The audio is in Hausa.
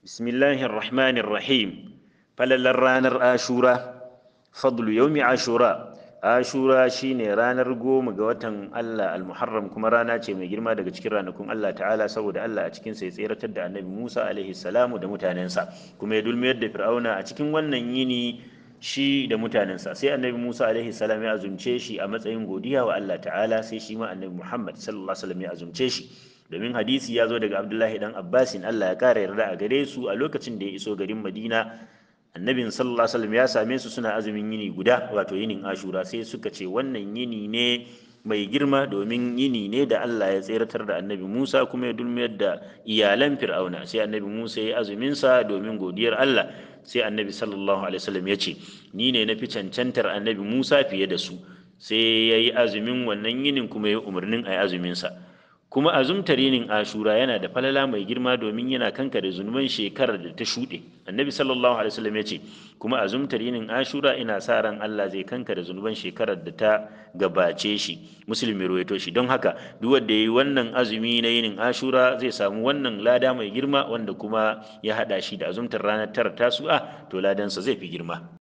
bismillahir rahmanir rahim falalar ranar ashura fadlu yaumi ashura ashura shine ranar goma ga watan Allah al-muharram kuma rana ce mai girma daga cikin ranakun Allah ta'ala saboda Allah a cikin sai tseratar da annabi Musa alaihi salamu da mutanensa kuma ya dulmiyar da fir'auna a cikin wannan yini shi da mutanensa sai annabi Musa alaihi salam ya azumce shi a matsayin godiya wa Allah ta'ala sai shi ma annabi Muhammad sallallahu alaihi wasallam ya azumce shi domin hadisi ya zo daga Abdullahi dan Abbasin Allah ya kara yarda a gare su a lokacin da ya iso garin Madina annabin sallallahu alaihi wasallam ya same su suna azumin yini guda wato yinin Ashura sai suka ce wannan yini ne mai girma domin yini ne da Allah ya tseratar da annabi Musa kuma ya dulmiyar da iyalan Fir'auna sai annabi Musa ya azumin sa domin godiyar Allah sai annabi sallallahu alaihi wasallam ya ce ni ne na fi cancantar annabi Musa fiye da su sai ya yi azumin wannan yinin kuma ya umarnin a yi azumin sa kuma azumtar yinin ashura yana da falala mai girma domin yana kankare zunuban shekarar da ta shuɗe annabi sallallahu alaihi wasallam ya ce kuma azumtar yinin ashura ina sa ran Allah zai kankare zunuban shekarar da ta gabace shi musulmi ruwaito shi don haka duk wanda yayi wannan azumi na yinin ashura zai samu wannan lada mai girma wanda kuma ya hada shi da azumtar ranar tara tasu'a to ladansa zai fi girma